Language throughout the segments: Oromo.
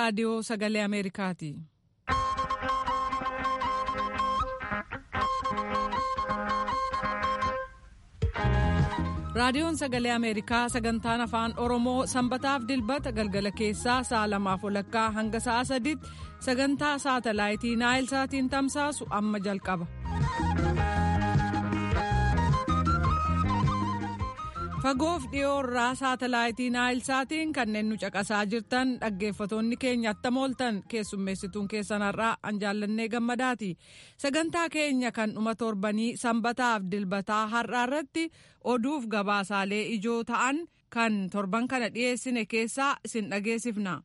raadiyoo sagalee Ameerikaati. raadiyoon sagalee ameerikaa sagantaan afaan oromoo sanbataaf dilbata galgala keessaa sa'a lamaaf walakkaa hanga sa'a sadiitti sagantaa saatalaayitii naayil saatiin tamsaasu amma jalqaba. fagoof dhiyoo irraa saatalaayitii naayil saatiin kanneen nu caqasaa jirtan dhaggeeffatoonni keenya attam ooltan keessummeessituun keessan har'aa an jaallannee gammadaati sagantaa keenya kan dhuma torbanii sanbataaf dilbataa har'aa irratti oduuf gabaasaalee ijoo ta'an kan torban kana dhiyeessine keessaa isin dhageessifna.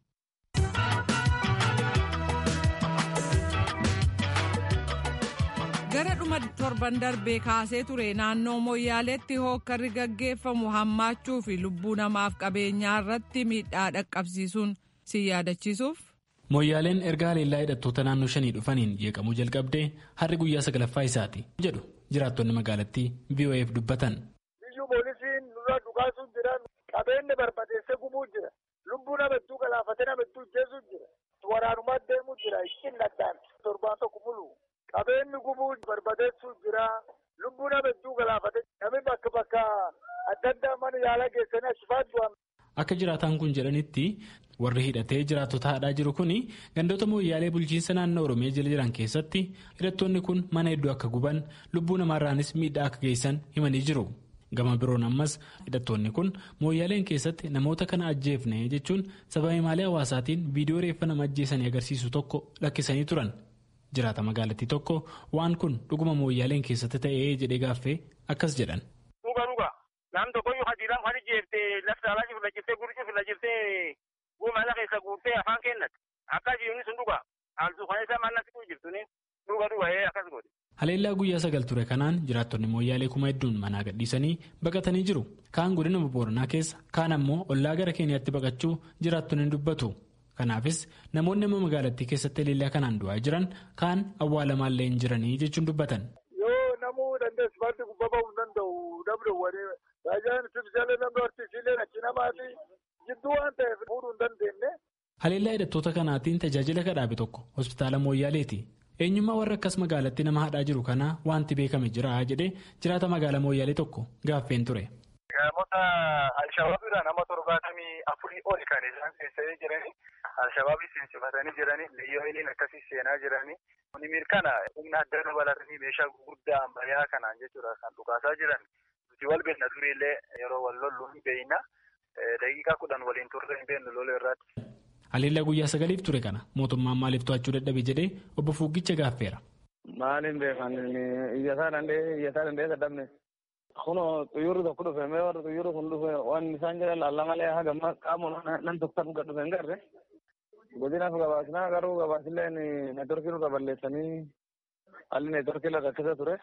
gara dhuma torban darbee kaasee ture naannoo moyyaaleetti hookkarri gaggeeffamu hammaachuu fi lubbuu namaaf qabeenyaa irratti miidhaa dhaqqabsiisuun si yaadachiisuuf. Moyyaaleen erga haleellaa hidhattoota naannoo shanii dhufaniin jeeqamuu jalqabdee har'i guyyaa sagalaffaa isaati jedhu jiraattonni magaalattii VOA'f dubbatan. Biyyuu poolisiin nurra dhukaasuu jira qabeenya barbadeessee gubuu jira lubbuu nama hedduu galaafatee nama hedduu ajjeesuu jira waraanumaa deemuu jira ittiin naddaan torbaan tokko mulu. qabeenyi gubuu barbadeessuu jira lubbuu nama hedduu galaafate namni bakka bakka adda addaa mana yaala geessanii achifaat du'an. Akka jiraataan kun jedhanitti warri hidhatee jiraattota haadhaa jiru kun gandoota mooyyaalee bulchiinsa naannoo Oromiyaa jala jiran keessatti hidhattoonni kun mana hedduu akka guban lubbuu namaarraanis miidhaa akka geessan himanii jiru. Gama biroon ammas hidhattoonni kun mooyyaaleen keessatti namoota kana ajjeefne jechuun sababa maalee hawaasaatiin viidiyoo reeffa nama ajjeesanii agarsiisu tokko lakkisanii turan. jiraata magaalattii tokko waan kun dhuguma mooyyaaleen keessatti ta'ee jedhee gaaffee akkas jedhan. Dhuga dhuga nam tokkoyyuu hadiidhaan kan jeeftee lafti alaa cufla jirtee guri cufla jirtee guumala keessa guurtee afaan kennat akkas yuuni sun dhuga haaltuu kan isaa mannatti jirtuni dhuga dhuga akkas godhe. Haleellaa guyyaa sagal ture kanaan jiraattonni mooyyaalee kuma hedduun manaa gadhiisanii baqatanii jiru. Kaan godina Booranaa keessa kaan ammoo ollaa gara Keeniyaatti baqachuu jiraattonni dubbatu. Kanaafis namoonni amma magaalattii keessatti haleellaa kanaan du'aa jiran kaan awwaalamaallee hin jiranii jechuun dubbatan. Yoo namuu dandeessu baatti gubbaa ba'uu hin danda'u dabde wani raajaan sibsiilee namni horsiisilee achi namaati jidduu waan ta'eef fuudhuu hin dandeenye. Haleellaa hidhattoota kanaatiin tajaajila kadhaabe tokko hospitaala Mooyyaaleeti. Eenyummaa warra akkas magaalattii nama hadhaa jiru kanaa wanti beekame jira jedhee jiraata magaalaa Mooyyaalee tokko gaaffeen ture. Namoota Alshabaabiidhaan nama torbaatamii afurii oli kan isaan seensaa jiranii Alshabaabii seensifatanii jiranii biyyooliin akkasii seenaa jiranii kuni mirkana humna adda dabalatanii meeshaa gurguddaa ammayyaa kanaan jechuudha kan dhukaasaa jiran nuti wal beekna tureellee yeroo wal lollu hin beekna daqiiqaa kudhan waliin turre hin beeknu lola irratti. Haleellaa guyyaa sagaliif ture kana mootummaan maaliif to'achuu dadhabe jedhee obbo Fuuggicha gaaffeera. Maaliin beekan iyyataa dandee iyyataa dandee dadhabne. Kuno xiyyoorri tokko dhufe mee warri xiyyoorri kun dhufe waan isaan jedhan laalla malee haga qaamuma nan tokko kan dhufe hin garre. Godinaaf gabaasnaa garuu gabaasilleen neetworkii nurra balleessanii haalli neetworkii lafa rakkisa ture.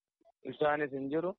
Isaanis hin jiru.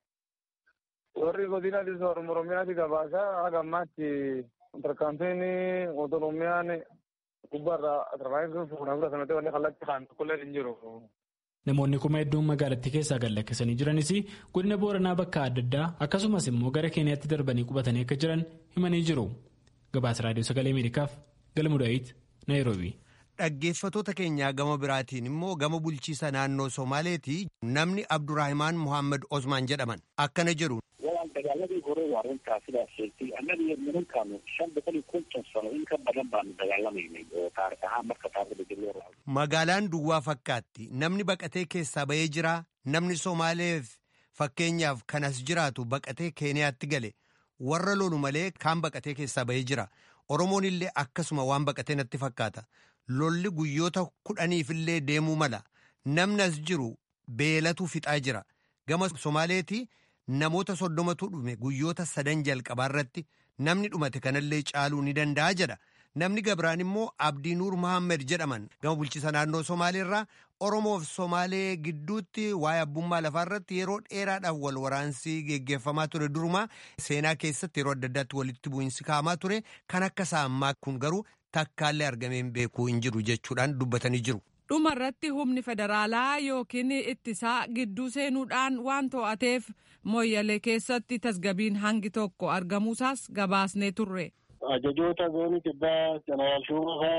Warri godinaatis Oromiyaati gabaasaa haga ammaatti tarkaanfiin Oromiyaan gubbaarraa tarkaanfiin fuudhan fudhatamte wanni kallattii kaan tokkollee hin jiru. Namoonni kuma hedduun magaalattii keessaa gad lakkisanii jiranis godina Booranaa bakka adda addaa akkasumas immoo gara Keeniyaatti darbanii qubatanii akka jiran himanii jiru. Gabaasa Raadiyoo Sagalee Ameerikaaf Galmuu Daawit, Naayiroobii. Dhaggeeffatoota keenyaa gama biraatiin immoo gama bulchiisa naannoo Somaaleeti namni Abdurraahimaan Muhammad Osmaan jedhaman akkana jedhu. dagaaladii hore waa runtaa sidaas sheegtay annaga iyo nimankaanu shan boqol iyo konton sano in ka badan baanu dagaalamaynay oo taarikh ahaan marka taarikhda dib loo raaco Magaalaan duwwaa fakkaatti namni baqatee keessaa bahee jira namni Somaaleef fakkeenyaaf kanas jiraatu baqatee Keeniyaatti gale warra lolu malee kaan baqatee keessaa bahee jira Oromoon illee akkasuma waan baqatee natti fakkaata lolli guyyoota kudhaniif illee deemuu mala namni as jiru beelatu fixaa jira gama Somaaleeti. namoota soddomatu dhume guyyoota sadan jalqabaa irratti namni dhumate kanallee caaluu ni danda'a jedha namni gabiraan immoo abdii nuur muhammed jedhaman gama bulchiisa naannoo somaaleerraa oromoof somaalee gidduutti waa'ee abbummaa lafaa irratti yeroo dheeraadhaaf wal waraansi geggeeffamaa ture durumaa seenaa keessatti yeroo adda addaatti walitti bu'iinsi kaa'amaa ture kan akka isaa ammaa kun garuu takkaallee argameen beekuu hin jiru jechuudhaan dubbatanii jiru. dhuma irratti humni federaalaa yookiin ittisaa gidduu seenuudhaan waan to'ateef mooyyalee keessatti tasgabiin hangi tokko argamuusaas gabaasnee turre. ajajoota zoonii kibbaa jeneraal shuumaa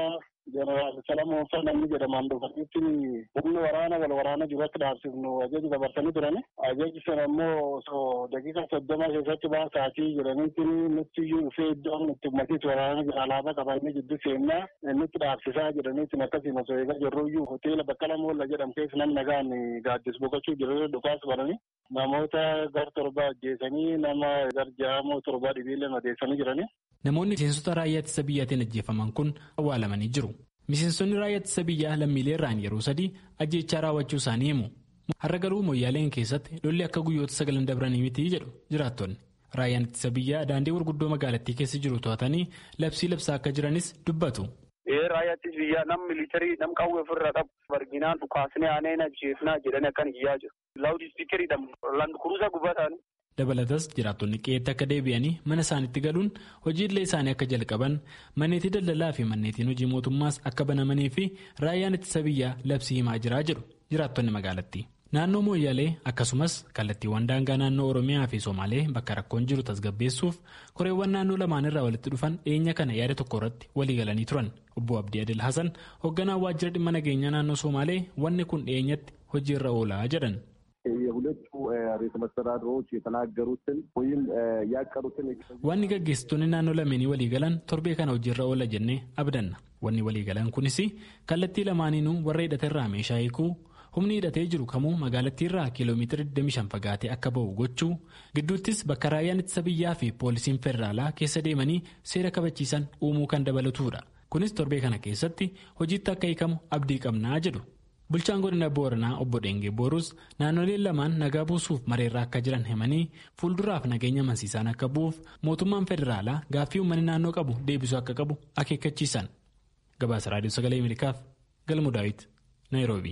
jeneraal Salamoon Fa'a namni jedhaman dhufanitti humni waraana wal waraana jiru akka dhaabsifnu ajaji dabarsanii turani. Ajaji sana immoo osoo daqiiqa soddoma keessatti baasaatii jedhanitti nutti iyyuu dhufee iddoon nutti ummatiitti waraana jira alaabaa qabannee jiddu seennaa nutti dhaabsisaa jedhanitti akkasiin osoo eegaa jirru iyyuu hoteela Baqqala Moolla jedhamu keessa namni nagaan gaaddis boqochuu jiru dhukaas baranii namoota gar torba ajjeesanii nama gar ja'amoo torba dhibiillee madeessanii jiranii. Namoonni miseensota raayyaa ittisa biyyaatiin ajjeefaman kun awwaalamanii jiru. Miseensonni raayyaa ittisa biyyaa lammiilee irraan yeroo sadii ajjeechaa raawwachuu isaanii himu. Har'a garuu moyyaaleen keessatti lolli akka guyyoota sagalan dabranii miti jedhu jiraattonni. Raayyaan ittisa biyyaa daandii gurguddoo magaalattii keessa jiru to'atanii labsii labsaa akka jiranis dubbatu. Raayyaa ittisa biyyaa nam militarii nam qawwee ofirraa qabu barginaan dhukaasnee aaneen ajjeefnaa jedhanii akkan iyyaa jiru. Laawudii spiikeriidhaan landkuruusaa gubbataanii. dabalatas jiraattonni qe'eetti akka deebi'anii mana isaaniitti galuun hojiilee isaanii akka jalqaban manneetii daldalaa fi manneetiin hojii mootummaas akka banamanii fi raayyaan ittisa biyyaa labsii himaa jiraa jedhu jiraattonni magaalattii. naannoo mooyyaalee akkasumas kallattiiwwan daangaa naannoo oromiyaa fi somaalee bakka rakkoon jiru tasgabbeessuuf koreewwan naannoo lamaan irraa walitti dhufan dhiyeenya kana yaada tokko irratti walii galanii turan obbo abdii adil hasan hoogganaa waajjira dhimma nageenyaa naannoo somaalee wanni kun dhiyeenyatti hojiirra oolaa jedhan. የሁለቱ ርዕሰ መስተዳድሮች የተናገሩትን ወይም ያቀዱትን wanni gaggeessitoonni naannoo lameenii walii galan torbee kana hojiirra oola jennee abdanna wanni walii galan kunis kallattii lamaaniinuu warra hidhate irraa meeshaa hiikuu humni hidhatee jiru kamuu magaalattii irraa kiiloomeetira 25 fagaatee akka ba'u gochuu gidduuttis bakka raayyaan ittisa biyyaa fi poolisiin federaalaa keessa deemanii seera kabachiisan uumuu kan dabalatudha kunis torbee kana keessatti hojiitti akka hiikamu abdii qabnaa jedhu. bulchaan godina booranaa obbo Dheengee Boorus naannoleen lamaan nagaa buusuuf mareerraa akka jiran himanii fuulduraaf nageenya amansiisaan akka bu'uuf mootummaan federaalaa gaaffii uummanni naannoo qabu deebisuu akka qabu akeekkachiisan. Gabaasa Raadiyoo Sagalee Ameerikaaf Galmuu Daawit Naayiroobii.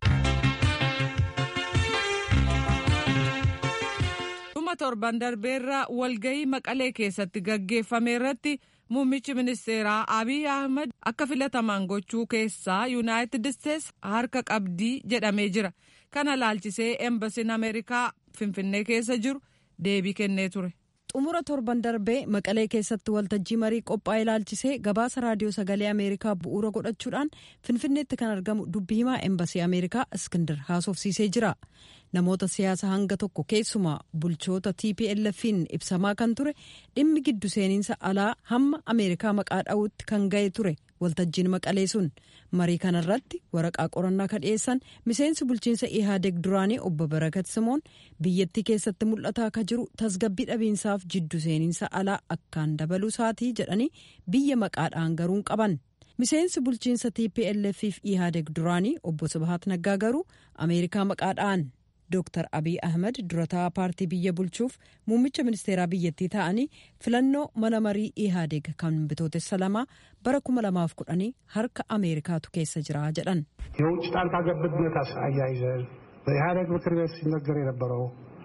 dhuma torban darbeerra walgahii maqalee keessatti gaggeeffame irratti muummichi ministeeraa abiy ahmed akka filataman gochuu keessaa yuunaayitid isteets harka qabdii jedhamee jira kana laalchisee embasiin ameerikaa finfinnee keessa jiru deebii kennee ture. xumura torban darbee maqalee keessatti waltajjii marii qophaa'e ilaalchisee gabaasa raadiyoo sagalee ameerikaa bu'uura godhachuudhaan finfinneetti kan argamu dubbii himaa embasii ameerikaa iskindar haasofsiisee jira namoota siyaasa hanga tokko keessumaa bulchoota tplf'n ibsamaa kan ture dhimmi giddu seeninsa alaa hamma ameerikaa maqaa dha'uutti kan ga'e ture waltajjiin maqalee sun marii kanarratti waraqaa qorannaa kan dhiyeessan miseensi bulchiinsa ihaadeg duraanii obbo barakat simoon biyyattii keessatti mul'ataa akka jiru tasgabbii dhabiinsaaf jiddu seeninsa alaa akkaan dabaluu isaatii jedhanii biyya maqaadhaan garuun qaban miseensi bulchiinsa tplf fi ihaadeg duraanii obbo sabahat naggaa garuu ameerikaa maqaadhaan Dr. Abiy Ahmed durataa paartii biyya bulchuuf muummicha ministeeraa biyyattii ta'anii filannoo mana marii ihaadeg kan bitootessa lamaa bara 2010 harka ameerikaatu keessa jira jedhan. የውጭ ጣልቃ ገብነት አያይዘን በኢህአዴግ ምክር ቤት ሲነገር የነበረው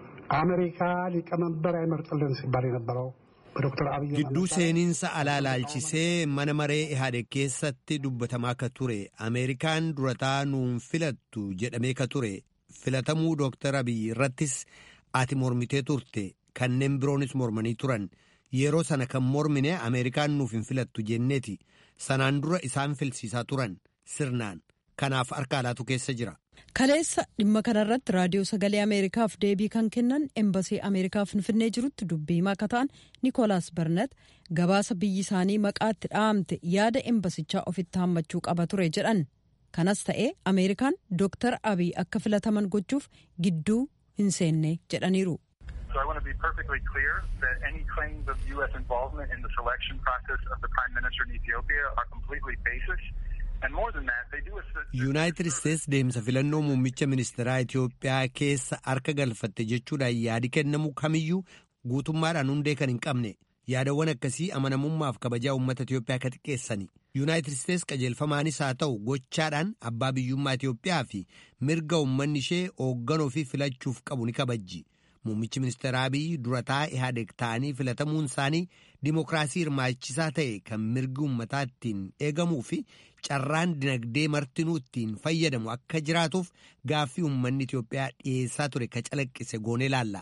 አሜሪካ ሊቀመንበር አይመርጥልን ሲባል የነበረው በዶክተር አብይ gidduu seeninsa alaa laalchisee mana maree ihaadeg keessatti dubbatamaa ka ture ameerikaan durataa nuun filattu jedhamee ka ture filatamuu dooktar abiy irrattis ati mormitee turte kanneen biroonis mormanii turan yeroo sana kan mormine ameerikaan nuuf hin filattu jenneeti sanaan dura isaan filsiisaa turan sirnaan kanaaf harka alaatu keessa jira. kaleessa dhimma kanarratti raadiyoo sagalee ameerikaaf deebii kan kennan embasii ameerikaa finfinnee jirutti dubbii himaa akka ta'an nikoolaas barnet gabaasa biyyi isaanii maqaatti dhahamte yaada embasichaa ofitti hammachuu qaba ture jedhan. kanas ta'ee ameerikaan dooktar abiy akka filataman gochuuf gidduu hin seenne jedhaniiru. So I want to be perfectly clear that any claims of U.S. involvement in the selection process of the Prime Minister in Ethiopia are completely baseless. And more than that, they do assist... Yuunaayitid Isteets deemsa filannoo muummicha ministeeraa Itoophiyaa keessa harka galfatte jechuudhaan yaadi kennamu kamiyyuu guutummaadhaan hundee kan hin qabne yaadawwan akkasii amanamummaaf kabajaa uummata Itoophiyaa ka xiqqeessani. Yuunaayitid Isteets qajeelfamaanis haa ta'u gochaadhaan abbaa biyyummaa Itoophiyaa fi mirga uummanni ishee hoogganoo fi filachuuf qabu ni kabajji. Muummichi ministeeraa Abiy durataa Ihaadeg ta'anii filatamuun isaanii dimokiraasii hirmaachisaa ta'e kan mirgi uummataa ittiin eegamuu fi carraan dinagdee martinuu ittiin fayyadamu akka jiraatuuf gaaffii uummanni Itoophiyaa dhiyeessaa ture ka calaqqise goonee laalla.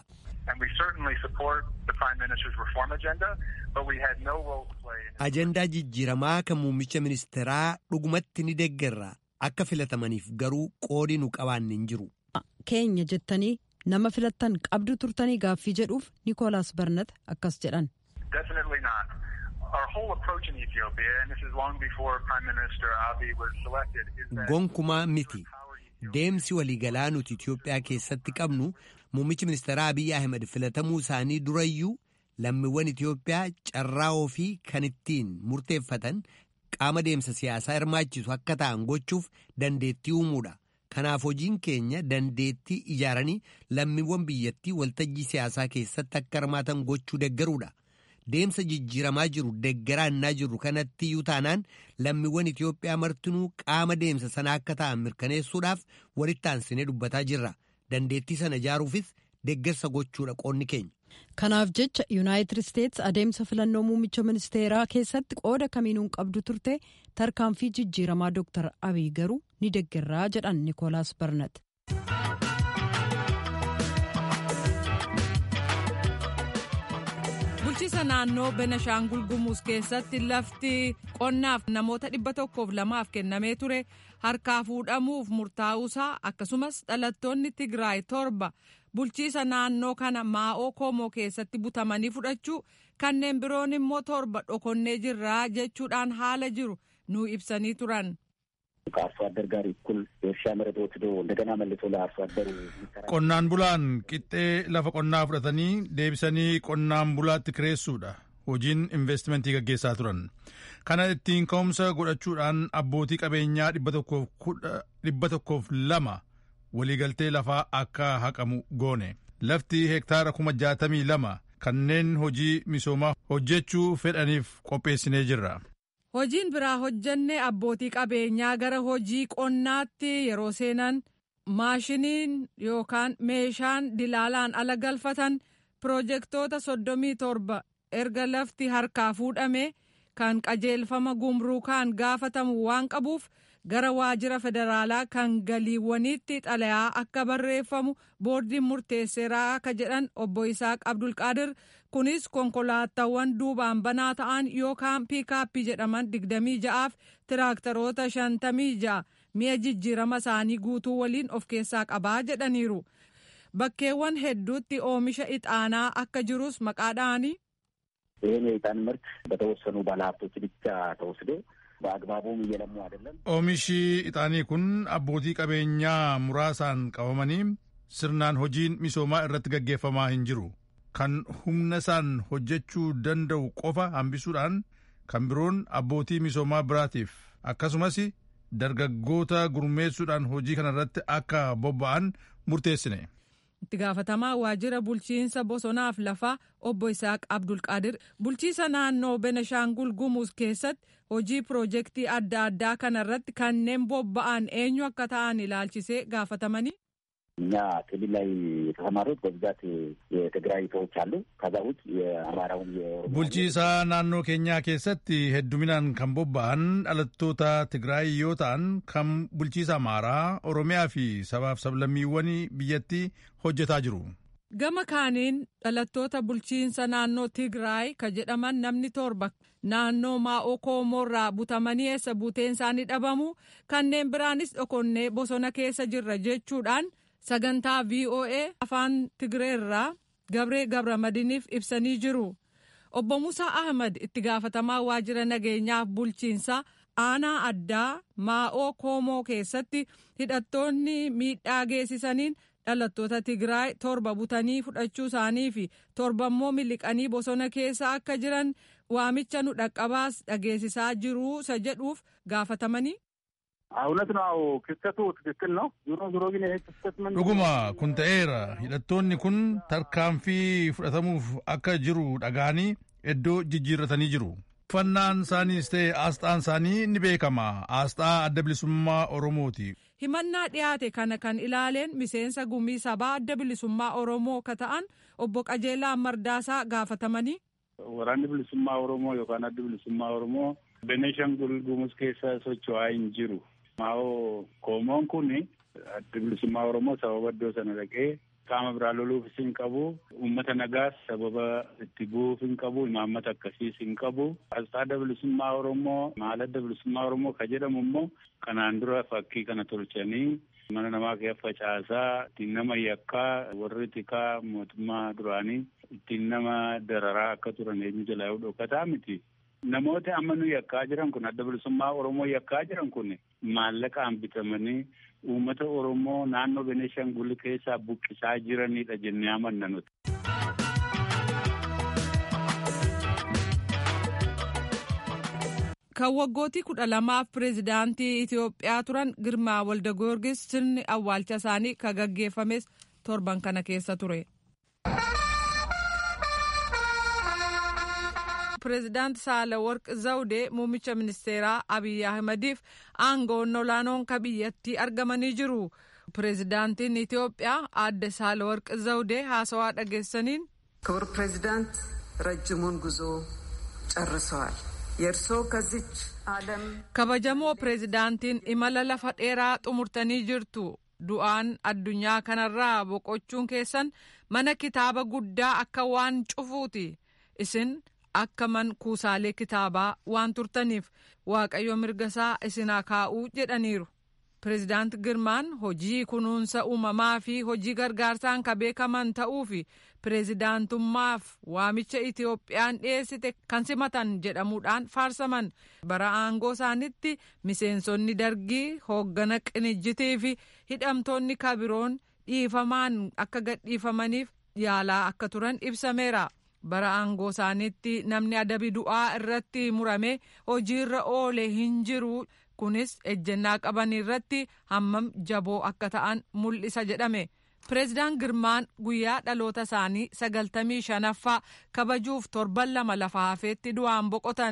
And we certainly support the Prime Minister's reform agenda, but we had no role to play in Ajandaa jijjiiramaa kan muummicha ministeeraa dhugumatti ni deeggarra akka filatamaniif garuu qoodi nu qabaanne hin jiru. Keenya jettanii nama filattan qabdu turtanii gaaffii jedhuuf Nikoolaas Barnat akkas jedhan. Definitely not. Our whole approach in Ethiopia, and this is long before Prime Minister Abiy was selected, is that Gonkumaa miti. Deemsi waliigalaa nuti Itoophiyaa keessatti qabnu muummichi ministeeraa Abiyyi Ahmed filatamuu isaanii durayyuu lammiiwwan Itoophiyaa carraa ofii kan ittiin murteeffatan qaama deemsa siyaasaa hirmaachisu akka ta'an gochuuf dandeettii uumuudha. Kanaaf hojiin keenya dandeettii ijaaranii lammiiwwan biyyattii waltajjii siyaasaa keessatti akka hirmaatan gochuu deeggaruudha. Deemsa jijjiiramaa jiru deeggaraannaa jiru kanatti iyyuu taanaan lammiiwwan Itoophiyaa martinuu qaama deemsa sanaa akka ta'an mirkaneessuudhaaf walitti aansinee dubbataa jirra. Dandeettii sana ijaaruufis deeggarsa gochuudha qoonni keenya. Kanaaf jecha Yuunaayitid Isteets adeemsa filannoo muummicha ministeeraa keessatti qooda kamiinuun qabdu turte tarkaanfii jijjiiramaa Dr. Abiy garuu ni deeggarraa jedhan Nikoolaas Barnat. bulchiisa naannoo benashaangul gumuus keessatti lafti qonnaaf namoota dhibba tokkoof lamaaf kennamee ture harkaa fuudhamuuf murtaa'uusaa akkasumas dhalattoonni tigraay torba bulchiisa naannoo kana maa'oo koomoo keessatti butamanii fudhachuu kanneen biroon immoo torba dhokonnee jirraa jechuudhaan haala jiru nu ibsanii turan. ከአርሶ አደር ጋር እኩል የእርሻ መሬት ወስዶ እንደገና መልሶ ለአርሶ አደሩ qonnaan bulaan qixxee lafa qonnaa fudhatanii deebisanii qonnaan bulaatti kireessuudha hojiin investimentii gaggeessaa turan kana ittiin ka'umsa godhachuudhaan abbootii qabeenyaa dhibba tokkoof lama waliigaltee lafaa akka haqamu goone lafti hektaara kuma jaatamii lama kanneen hojii misoomaa hojjechuu fedhaniif qopheessinee jirra. hojiin biraa hojjannee abbootii qabeenyaa gara hojii qonnaatti yeroo seenan maashiniin yookaan meeshaan dilaalaan ala galfatan piroojeektoota soddomii torba erga lafti harkaa fuudhame kan qajeelfama gumruukaan gaafatamu waan qabuuf gara waajjira federaalaa kan galiiwwaniitti xalayaa akka barreeffamu boordiin murteesseeraa akka jedhan obbo Isaaq Abdulqaadir kunis konkolaataawwan duubaan banaa ta'an yookaan piikaappii jedhaman digdamii ja'aaf tiraaktaroota shantamii ja'a mi'a jijjiirama isaanii guutuu waliin of keessaa qabaa jedhaniiru. Bakkeewwan hedduutti oomisha ixaanaa akka jirus maqaadhaanii. ይህን የዕጣን ምርት በተወሰኑ ባለሀብቶች ብቻ ተወስዶ በአግባቡም እየለሙ አይደለም። Oomishi ixaanii kun abbootii qabeenyaa muraasaan qabamanii sirnaan hojiin misoomaa irratti gaggeeffamaa hin jiru. Kan humna isaan hojjechuu danda'u qofa hambisuudhaan kan biroon abbootii misoomaa biraatiif akkasumas dargaggoota gurmeessuudhaan hojii kanarratti akka bobba'an murteessine. itti gaafatamaa waajjira bulchiinsa bosonaaf lafaa obbo Isaaq Abdulqaadir bulchiisa naannoo Benashaangul Gumuuz keessatti hojii piroojeektii adda addaa kanarratti kanneen bobba'an eenyu akka ta'an ilaalchisee gaafatamanii. እኛ ክልል ላይ የተሰማሩት በብዛት የትግራይ ሰዎች አሉ። ከዛ ውጭ የአማራውን bulchiisaa naannoo keenyaa keessatti hedduminaan kan bobba'an dhalattoota Tigraay yoo ta'an kan bulchiisa Amaaraa, Oromiyaa fi sabaaf sablammiiwwan biyyattii hojjetaa jiru. Gama kaaniin dhalattoota bulchiinsa naannoo Tigraay ka jedhaman namni torba naannoo maa'oo koomoorraa butamanii eessa buuteen isaanii dhabamu kanneen biraanis dhokonnee bosona keessa jirra jechuudhaan sagantaa VOA afaan Tigreerraa Gabree Gabramadiiniif ibsanii jiru. Obbo Musaa Ahmad itti gaafatamaa waajjira nageenyaaf bulchiinsa aanaa addaa maa'oo koomoo keessatti hidhattoonni miidhaa geessisaniin dhalattoota Tigraay torba butanii fudhachuu isaanii fi torba immoo miliqanii bosona keessa akka jiran waamicha nu dhaqqabaas dhageessisaa jiru isa jedhuuf gaafatamanii. እውነት ነው። ክስተቱ ትክክል ነው። ዞሮ ዞሮ ግን ይሄ ክስተት ምን dhuguma kun ta'eera hidhattoonni kun tarkaanfii fudhatamuuf akka jiru dhaga'anii iddoo jijjiirratanii jiru uffannaan isaaniis ta'e aasxaan isaanii ni beekama aasxaa adda bilisummaa oromooti himannaa dhiyaate kana kan ilaaleen miseensa gumii sabaa adda bilisummaa oromoo ka ta'an obbo qajeelaa mardaasaa gaafatamanii. waraanni bilisummaa oromoo yookaan adda bilisummaa oromoo beneeshangul gumuz keessa socho'aa hin jiru. maa'oo koomoon kun adda bilisummaa oromoo sababa iddoo sana dhaqee qaama biraa loluufis hin qabu uummata nagaas sababa itti bu'uuf hin qabu imaammata akkasiis hin qabu asxaa bilisummaa oromoo maaladda bilisummaa oromoo ka jedhamu immoo kanaan dura fakkii kana tolchanii mana namaa keessa facaasaa ittiin nama yakkaa warri tikaa mootummaa duraanii ittiin nama dararaa akka turan eenyu jalaa dhokataa miti. Namoota amma nu yakkaa jiran kun adda bilisummaa Oromoo yakkaa jiran kun maallaqaan bitamanii uummata Oromoo naannoo Beneeshangul keessaa buqqisaa jiranidha jennee amanna nuti. Kan waggootii kudha lamaaf pireezidaantii Itoophiyaa turan Girmaa Walda Goorgis sirni awwaalcha isaanii kan gaggeeffames torban kana keessa ture. pireezidaanti Saalaworq Zawudee muummicha ministeeraa Abiyyi Ahmediif aangoon olaanoon ka biyyattii argamanii jiru. Pireezidaantiin Itoophiyaa aadde Saalaworq Zawudee haasawaa dhageessaniin. ክቡር ፕሬዚዳንት ረጅሙን ጉዞ ጨርሰዋል። የእርስዎ ከዚች ዓለም kabajamoo pireezidaantiin imala lafa dheeraa xumurtanii jirtu du'aan addunyaa kanarraa boqochuun keessan mana kitaaba guddaa akka waan cufuuti isin akka man kuusaalee kitaabaa waan turtaniif waaqayyo mirgasaa isinaa kaa'uu jedhaniiru. Pireezidaant Girmaan hojii kunuunsa uumamaa fi hojii gargaarsaan ka beekaman ta'uu fi pireezidaantummaaf waamicha Itiyoophiyaan dhiyeessite kan simatan jedhamuudhaan faarsaman. Bara aangoo isaanitti miseensonni dargii hooggana qinijjitii fi hidhamtoonni kabiroon dhiifamaan akka gadhiifamaniif yaalaa akka turan ibsameera. bara aangoo isaaniitti namni adabi du'aa irratti murame hojiirra oole hin jiru kunis ejjennaa qaban irratti hammam jaboo akka ta'an mul'isa jedhame pireezidaan girmaan guyyaa dhaloota isaanii sagaltamii shanaffaa kabajuuf torban lama lafa hafeetti du'aan boqotan.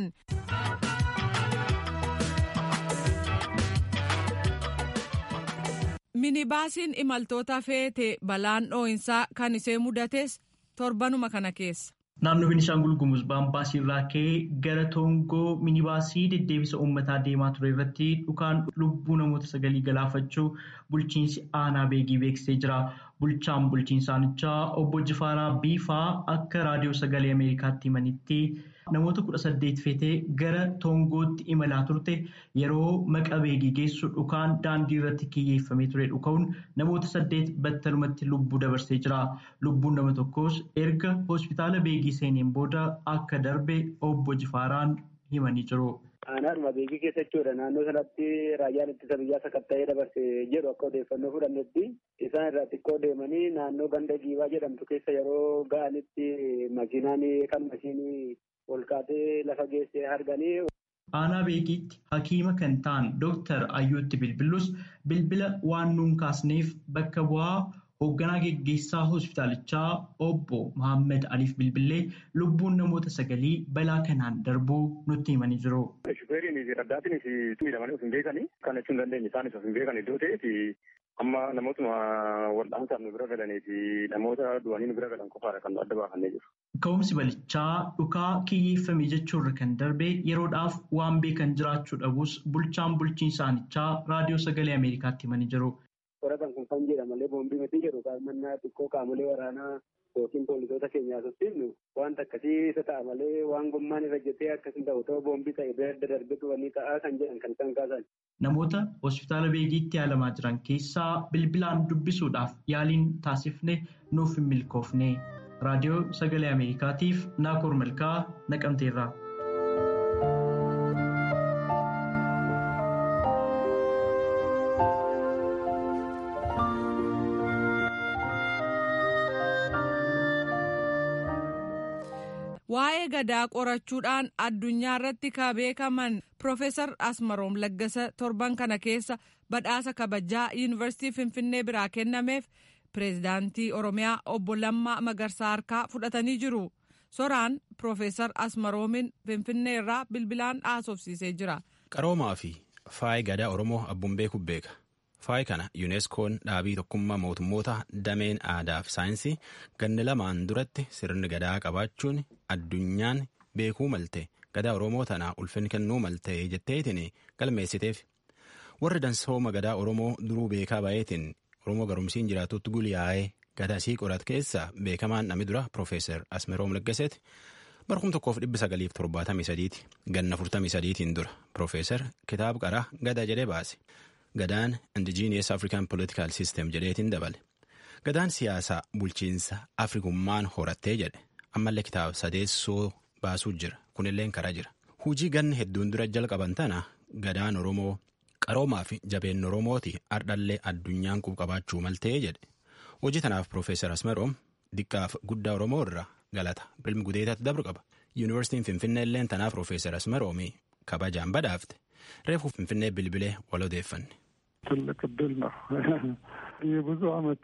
minibaasiin imaltoota feete balaan dhoo'insaa kan isee mudates torbanuma kana keessa. Naannoo Beenishaangul Gumuz baambaasii irraa ka'ee gara Toongoo minibaasii deddeebisa uummataa deemaa ture irratti dhukaan lubbuu namoota sagalii galaafachuu bulchiinsi aanaa beegii beeksisee jira. Bulchaan bulchiinsaanichaa obbo Jifaaraa Biifaa akka raadiyoo sagalee Ameerikaatti himanitti namoota kudha saddeet feetee gara Toongootti imalaa turte yeroo maqa beegii geessu dhukaan daandii irratti kiyyeeffamee ture dhuka'uun namoota saddeet battalumatti lubbuu dabarsee jira. Lubbuun nama tokkos erga hospitaala beegii seeneen booda akka darbe obbo Jifaaraan himanii jiru. Aanaadhuma beekii keessa jechuudha. Naannoo sanatti raayyaan ittisa biyyaa sakatta'ee dabarse jedhu akka odeeffannoo fudhannetti isaan irraa xiqqoo deemanii naannoo ganda giibaa jedhamtu keessa yeroo ga'anitti makiinaan kan mashiinii ol kaatee lafa geessee arganii. Aanaa beekiitti hakiima kan ta'an Dooktar Ayyootti Bilbilus bilbila waan nuun kaasneef bakka bu'aa hoogganaa geggeessaa hospitaalichaa obbo Mohaammed Aliif Bilbilee lubbuun namoota sagalii balaa kanaan darbuu nutti himanii jiru. Shufeeriin fi raddaatiinis miidhamanii of hin beekani. Kan jechuun dandeenye isaanis of hin beekan iddoo ta'eeti amma namootuma wal'aansaaf nu bira galanii fi namoota du'anii nu bira galan qofaadha kan nu adda baafannee jiru. Ka'umsi balichaa dhukaa kiyyeeffame jechuurra kan darbe yeroodhaaf waan beekan jiraachuu dhabus bulchaan bulchiinsaanichaa raadiyoo sagalee Ameerikaatti himanii jiru. Qoratan kun kan jedha malee boombii miti jedhu mannaa xiqqoo qaamolee waraanaa yookiin poolisoota keenyaa sossiifnu wanta akkasii isa ta'a malee waan gommaan irra jettee akkasii ta'u ta'uu boombii ta'e bira darbitu wanni ta'aa kan jedhan kan isaan kaasan. Namoota hospitaala beegiitti yaalamaa jiran keessaa bilbilaan dubbisuudhaaf yaaliin taasifne nuuf hin milkoofne. Raadiyoo Sagalee Ameerikaatiif Naakoor Malkaa Naqamteerraa. Waa'ee gadaa qorachuudhaan addunyaa irratti ka beekaman Profeesar Asmaroom Laggasa torban kana keessa badhaasa kabajaa Yuunivarsiitii Finfinnee biraa kennameef pireezidaantii Oromiyaa obbo Lammaa Magarsaa harkaa fudhatanii jiru. Soraan Profeesar Asmaroomin Finfinnee irraa bilbilaan haasofsiisee jira. Qaroomaa fi faayi gadaa Oromoo abbuun beeku beeka. Faayi kana yuuneskoon dhaabii tokkummaa mootummoota dameen aadaa fi saayinsii ganna lamaan duratti sirni gadaa qabaachuun addunyaan beekuu malte gadaa Oromoo tanaa ulfinni kennuu malte jetteetiin galmeessiteef. Warri dansooma gadaa Oromoo duruu beekaa baay'eetiin Oromoo garumsiin jiraatutti guliyaa'ee gada isii qorat keessa beekamaan namni dura Profeesar Asmeroom Laggaseeti barkum tokkoof dhibba sagaliif torbaatamii sadiiti ganna afurtamii sadiitiin dura Profeesar kitaaba qaraa gada jedhee baase. Gadaan Indigenous African Political System jedheetiin dabale. Gadaan siyaasaa bulchiinsa Afrikummaan horattee jedhe ammallee kitaaba sadeessoo baasuu jira kunillee karaa jira. Hujii ganni hedduun dura jalqaban tana gadaan Oromoo qaroomaa fi jabeen Oromooti ardhallee addunyaan qabaachuu maltee jedhe. Hojii tanaaf Profeesar Asmeroom diqqaaf guddaa Oromoo irraa galata bilmi gudeetatti dabru qaba. Yuunivarsiitiin Finfinnee illee tanaaf Profeesar Asmeroomii kabajaan badhaafte. Reefu Finfinnee bilbilee wal odeeffanne. ትልቅ እድል ነው። የብዙ አመት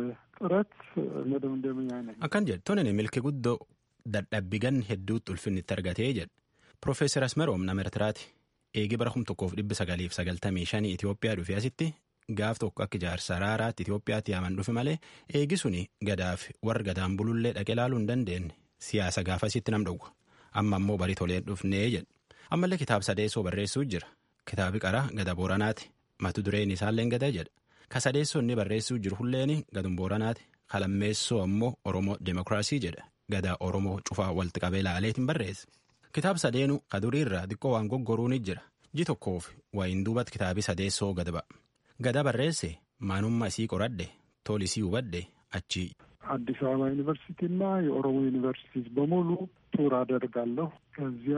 ጥረት መደምደምያ ነኝ። Akkan jedhe tonin milki guddoo dadhabbii ganni hedduutti ulfinni itti argatee jedhe. Profeesar Asmeroom nama Ertiraati. Eegi bara kum tokkoof dhibba sagaliif sagaltamii shanii Itoophiyaa dhufe asitti gaaf tokko akka ijaarsa raaraatti Itoophiyaatti yaaman dhufe malee eegi suni gadaaf warra gadaan bulullee dhaqe ilaaluu hin dandeenye siyaasa gaafasitti nam dhowwa. Amma ammoo barii tolee dhufnee jedhe. Ammallee kitaaba sadeessoo barreessuu jira. Kitaabi qaraa gada booranaati. Matu dureen isaallee gada jedha. Ka sadeessoo inni barreessuu jiru hulleen gadun booranaati. Kalammeessoo ammoo Oromoo Demokiraasii jedha. Gadaa Oromoo cufaa walitti qabee ilaaleetiin barreesse. Kitaaba sadeenuu ka duriirraa xiqqoo waan goggoruu ni jira. Ji tokkoof wayiin duubatti kitaabi sadeessoo gad ba'a. Gada barreesse maanummaa isii qoradhe tolisii hubadhe achi. አዲስ አበባ ዩኒቨርሲቲና የኦሮሞ ዩኒቨርሲቲስ በሙሉ ቱር አደርጋለሁ። ከዚያ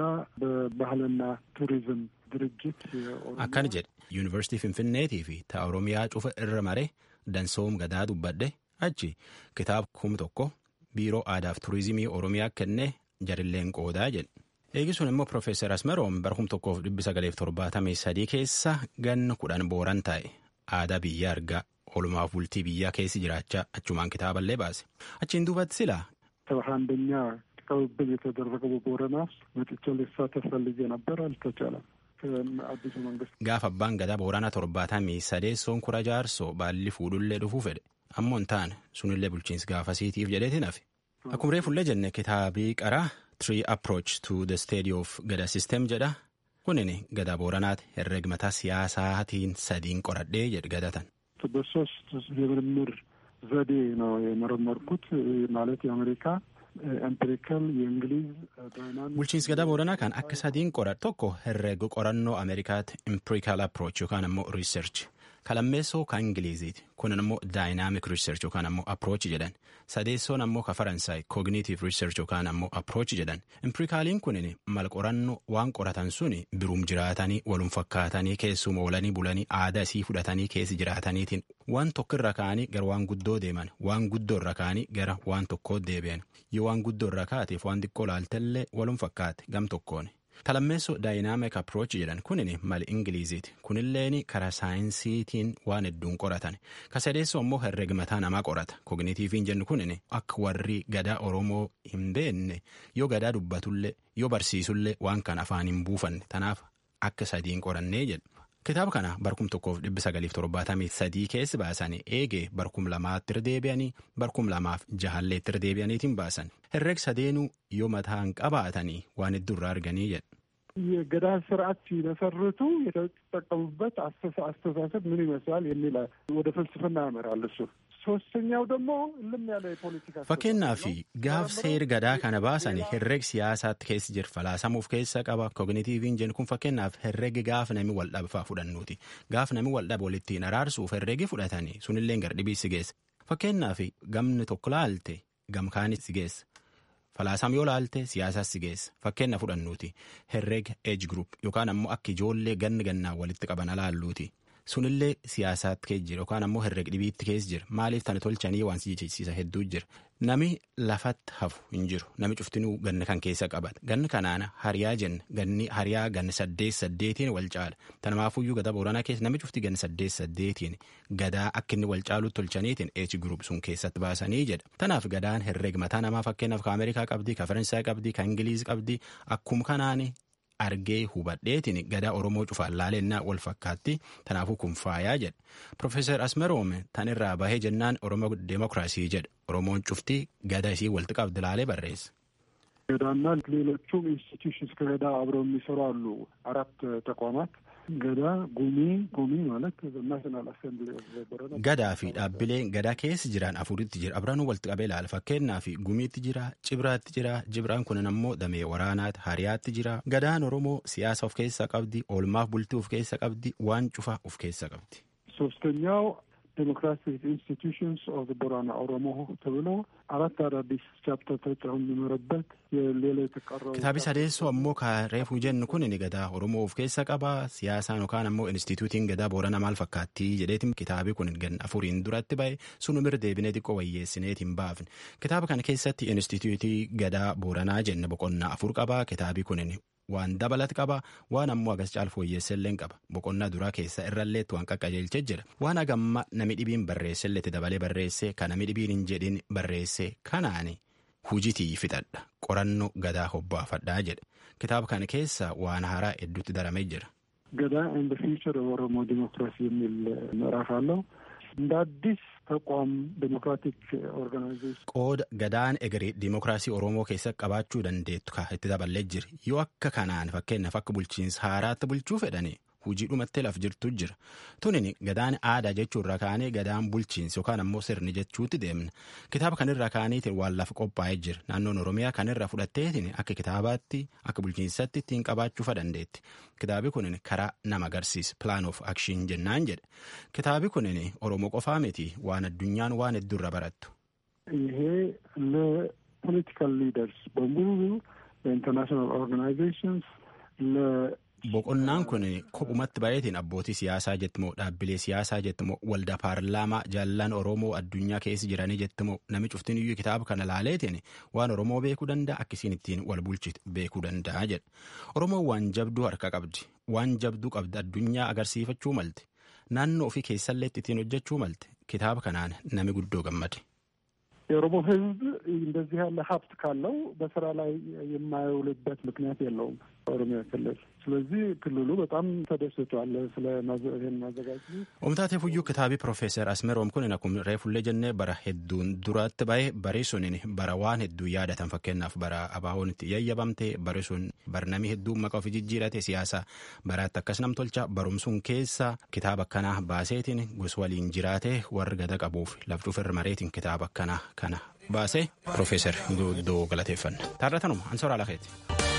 በባህልና ቱሪዝም ድርጅት akkana jedhe yuunivarsiitii finfinneetii fi ta'a oromiyaa cufa irra mare dansoom gadaa dubbadhe achi kitaaba kum tokko biiroo aadaaf turizimii oromiyaa kennee jarilleen qoodaa jedhe. Eegisuun immoo Profeesar Asmeroom bara kum tokkoof dhibbi sagaleef torbaatamii sadii keessa ganna kudhan booran taa'e aadaa biyya argaa oolumaaf bultii biyyaa keessi jiraachaa achumaan kitaaballee baase. Achiin duubatti silaa ሰባ አንደኛ ቅብብል የተደረገው በቦረና ውስጥ መጥቼ ልሳተፍ ፈልጌ ነበር፣ አልተቻለም። አዲሱ መንግስት gaafa abbaan gadaa booranaa torbaatamii sadeessoon kura jaarsoo baalli fuudhullee dhufuu fedhe ammoo hin taane sunillee bulchiinsi gaafasiitiif jedheetiin hafe. Akkuma reefullee jenne kitaabii qaraa Tree Approach to the Study of Gada System jedha. Kunin gadaa booranaati herregmataa siyaasaatiin sadiin qoradhee jedhe gadatan. በሶስት የምርምር ዘዴ ነው የመረመርኩት ማለት የአሜሪካ ኤምፒሪካል የእንግሊዝ ዳይናሚክ Bulchiinsi gadaa booranaa kan akka sadiin qoran tokko herrega qorannoo Ameerikaatti empirical approach yookaan ammoo research kalammeessoo kan Ingiliziiti kunin ammoo dynamic research yookaan ammoo approach jedhan sadeessoon ammoo ka Faransaay cognitive research yookaan ammoo approach jedhan empirikaaliin kunin mal qorannoo waan qoratan suni biruum jiraatanii walum fakkaatanii keessuma oolanii bulanii aadaa isii fudhatanii keessi jiraataniitiin waan tokko irra ka'anii gara waan guddoo deeman waan guddoo irra ka'anii gara waan tokkoo deebi'an yoo waan guddoo irra kaateef waan xiqqoo laaltellee walum fakkaate gam tokkoon. Talammeessoo daayinaamik approach jedhan kunin mali ingiliziiti kunilleen karaa saayinsiitiin waan hedduun qoratan kasadeessoo ammoo herregmataa namaa qorata kognitiiviin jennu kunin akka warri gadaa oromoo hin beekne yoo gadaa dubbatullee yoo barsiisullee waan kan afaan hin buufanne tanaaf akka sadiin qorannee jedhu. Kitaaba kana barkum tokkoof dhibbi sagaliif torbaatamii sadii keessi baasanii eegee barkum lamaatti irra deebi'anii barkum lamaaf jahalleetti irra deebi'aniitiin baasan herreg sadeenuu yoo mataan qabaatanii waan hedduu irraa arganii jedha. የገዳ ስርዓት ሲመሰርቱ የተጠቀሙበት አስተሳሰብ ምን ይመስላል የሚል ወደ ፍልስፍና ያመራል እሱ። ሶስተኛው ደግሞ እልም ያለ የፖለቲካ Fakkeenyaaf gaaf seeri gadaa kana baasan herreg siyaasaatti keessi jira falaasamuuf keessa qaba kognitiiviin jennu kun fakkeenyaaf herregi gaaf nami wal dhabfaa fudhannuuti gaaf nami wal dhabe walittiin araarsuuf herregi fudhatanii sunillee gardhibii si geessa fakkeenyaaf gamni tokko laalte gamkaani si geessa. Falaasam yoo laalte siyaasaas si geessa fakkeenya fudhannuuti herrega age group yookaan ammoo akka ijoollee ganni gannaan walitti qaban alaalluuti sunillee siyaasaatti keessa jira yookaan ammoo herrega dhibiitti keessa jira maaliif tana tolchanii waan si jechisiisa hedduu jira nami lafatti hafu hin jiru nami cuftinuu ganni kan keessa qabata ganni kanaana hariyaa jenna ganni hariyaa ganni saddeet saddeetiin wal caala tanamaafuyyuu gadaa booranaa keessa nami cufti ganni saddeet saddeetiin gadaa akka inni wal caalutti tolchaniitiin age group sun keessatti baasanii jedha tanaaf gadaan herrega mataa namaa fakkeenyaaf ka ameerikaa qabdi ka faransaay qabdi ka ingiliiz qabdi akkuma kanaani argee hubadheetiin gadaa oromoo cufaan laalennaa wal fakkaatti tanaafuu kun faayaa jedha profeesar asmeroom tan irraa bahee jennaan oromoo deemokiraasii jedha oromoon cuftii gadaa isii walitti qabdi laalee barreessa. ገዳና ሌሎቹም ኢንስቲትዩሽንስ ከገዳ አብረው የሚሰሩ አሉ። አራት ተቋማት ገዳ ጉሚ ጉሚ ማለት ናሽናል አሴምብሊ gadaa fi dhaabbileen gadaa keessa jiran afuritti jira abranuu walitti qabee ilaala fakkeenyaa fi gumiitti jira cibraatti jira cibraan kunin ammoo damee waraanaati hariyaatti jira gadaan oromoo siyaasa of keessaa qabdi oolmaaf bultii of keessa qabdi waan cufa of keessa qabdi. ሶስተኛው ዴሞክራቲክ ኢንስቲትዩሽንስ ኦፍ ቦራና ኦሮሞ ተብሎ አራት አዳዲስ ቻፕተር ተጨምረበት የሌላ የተቀረው kitaabi sadeessoo ammoo ka reefuu jennu kun ni gadaa oromoo of keessa qaba siyaasaan yookaan ammoo instituutiin gadaa boorana maal fakkaatti jedheetiin kitaabi kun gan afuriin duratti ba'e sunumir deebinee xiqqoo wayyeessineetiin baafne kitaaba kana keessatti instituutii gadaa booranaa jenne boqonnaa afur qaba kitaabi kun waan dabalat qaba waan ammoo agas caalfu wayyeessellee qaba boqonnaa duraa keessa irralleetti waan qaqqajeelchee jira waan agamma nami dhibiin barreesselleetti dabalee barreesse kan nami dhibiin hin jedhin barreesse kanaani hujitii fixadha qorannoo gadaa hobbaafadhaa jedhe kitaaba kana keessa waan haaraa hedduutti daramee jira. ገዳ ኤንድ ፊውቸር ኦሮሞ ዲሞክራሲ የሚል ምዕራፍ አለው። እንደ አዲስ ተቋም ዴሞክራቲክ ኦርጋናይዜሽን qooda gadaan egeree diimokiraasii oromoo keessatti qabaachuu dandeettu ka itti daballee jira yoo akka kanaan fakkeenyaaf akka bulchiinsa haaraatti bulchuu fedhani hujii dhumatti laf jirtu jira tunin gadaan aadaa jechuu irra kaanee gadaan bulchiinsa yookaan ammoo sirni jechuutti deemna kitaaba kanirra kaaniitiin waan lafa qophaa'ee jira naannoon oromiyaa kanirra fudhatteetiin akka kitaabaatti akka bulchiinsatti ittiin qabaachuu dandeetti kitaabi kunin karaa nama agarsiisa plan of action jennaan jedhe kitaabi kunin oromoo qofaa miti waan addunyaan waan hedduurra barattu. ይሄ ለፖለቲካል ሊደርስ በሙሉ ለኢንተርናሽናል ኦርጋናይዜሽንስ boqonnaan kun kophumatti baay'eetiin abbootii siyaasaa jettimoo dhaabbilee siyaasaa jettimoo waldaa paarlaamaa jaallan oromoo addunyaa keessa jiranii jettimoo nami cuftin iyyuu kitaaba kana laaleetiin waan oromoo beekuu danda'a akkasiin ittiin wal bulchitu beekuu danda'a jedha oromoon waan jabduu harka qabdi waan jabduu qabdi addunyaa agarsiifachuu malte naannoo ofii keessallee ittiin hojjechuu malte kitaaba kanaan nami guddoo gammade. የኦሮሞ ሕዝብ እንደዚህ ያለ ሀብት ካለው በስራ ላይ የማይውልበት ምክንያት የለውም ኦሮሚያ ክልል። ስለዚህ ክልሉ በጣም ተደስቷል ስለ ይህን ማዘጋጀት። Omtaatee fuyyuu kitaabii Profeesar Asmeroom kun akkuma reefullee jennee bara hedduun duratti bahe bari sun bara waan hedduu yaadatan fakkeenyaaf bara abaawoon itti yayyabamte bari sun barnamii hedduu maqaa ofii jijjiirate siyaasa baraatti akkas nam tolcha barumsuun keessa kitaaba akkanaa baaseetiin gos waliin jiraate warri gada qabuuf laftuuf irra mareetiin kitaaba akkanaa kana baase Profeesar Guddoo galateeffanna. Taarratanuma Ansoraa Lakeeti.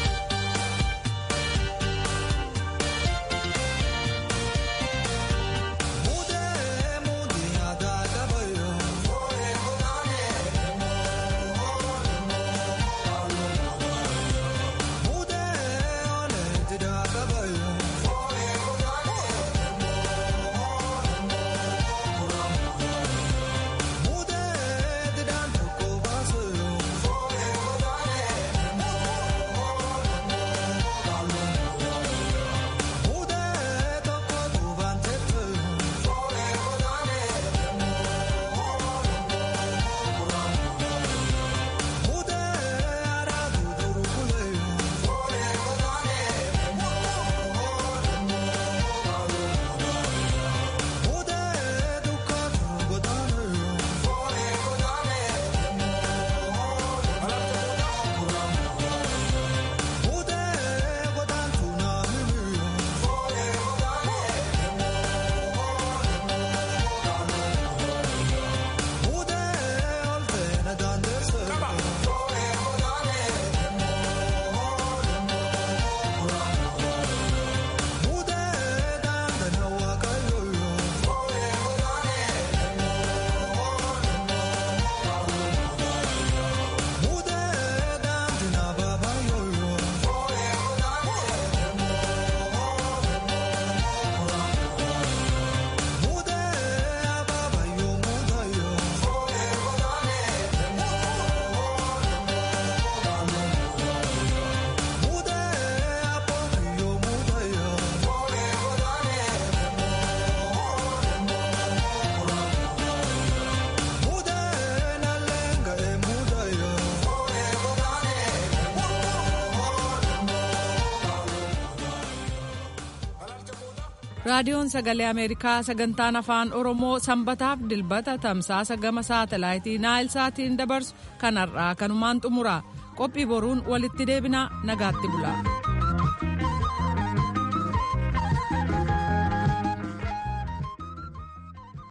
raadiyoon sagalee ameerikaa sagantaan afaan oromoo sanbataaf dilbata tamsaasa gama saatalaayitii naayilsaatiin dabarsu kanarraa kanumaan xumura qophii boruun walitti deebinaa nagaatti bula.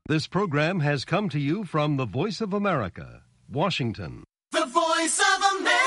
This program has come to you from the Voice of America, Washington. The Voice of America.